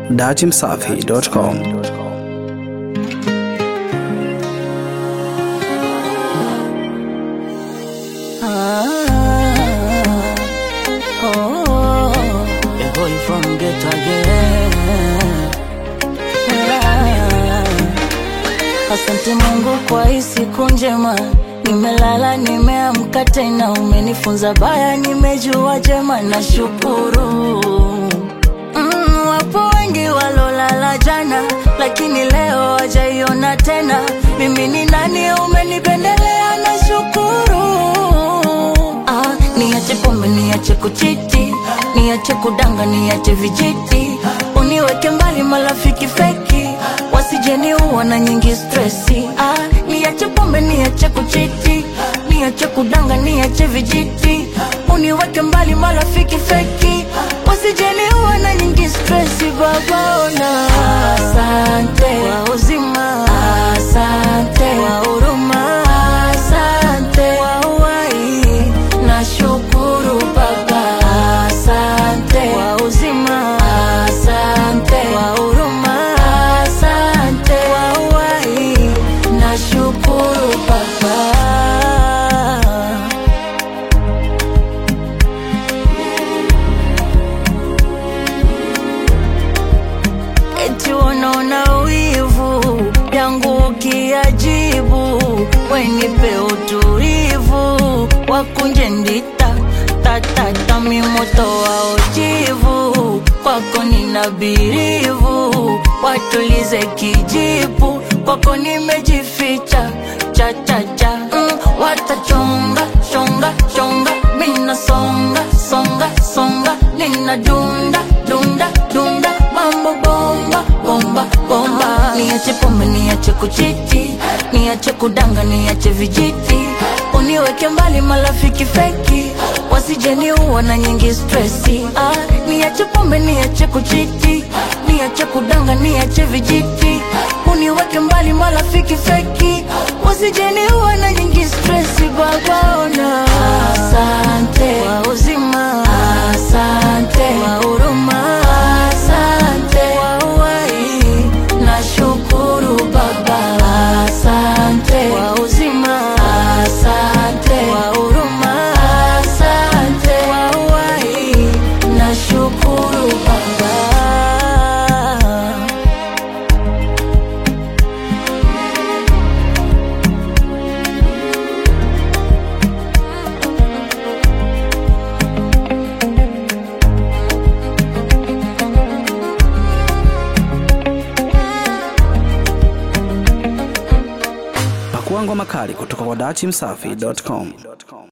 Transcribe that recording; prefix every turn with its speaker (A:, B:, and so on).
A: datimsafi.com.
B: The boy from ghetto again. Ah, Asante Mungu kwa hii siku njema, nimelala nimeamka tena, umenifunza baya, nimejua jema, nashukuru. Mm, wapo wengi walolala jana, lakini leo wajaiona tena. Mimi ni nani? Umenipendelea, nashukuru. Ah, niache pombe, niache kuchiti, niache kudanga, niache vijiti, uniweke mbali marafiki feki, wasijeniua na nyingi stresi. Ah, niache pombe, niache kuchiti, niache kudanga, niache vijiti, uniweke mbali marafiki feki, wasijeniua na nyingi stresi. Baba ona, asante kwa uzima, asante kwa huruma, asante kwa uhai, nashukuru Baba, asante kwa uzima, asante kwa huruma, asante kwa uhai, nashukuru Baba. eti wanaona wivu yangu ukiajibu, wenipe utulivu, wakunje ndita tatata mimoto wa ujivu, kwako nina birivu, watulize kijipu, kwako nimejificha chachacha mm, watachonga chonga chonga, mina songa songa songa, nina dunda dunda dunda, mambo bomba bomba bomba. Niache pombe, niache kuchiti, niache kudanga, niache vijiti, uniweke mbali marafiki feki, wasijeniua na nyingi stresi. Ah, niache pombe, niache kuchiti, niache kudanga, niache vijiti, uniweke mbali marafiki feki, wasijeniua na nyingi stresi. Baba ona, asante kwa uzima, asante kwa huruma, asante kwa uhai, nashukuru Baba, asante kwa uzima, asante kwa huruma, asante kwa uhai, nashukuru Baba.
A: Pakua ngoma kali kutoka kwa datimsafi.com.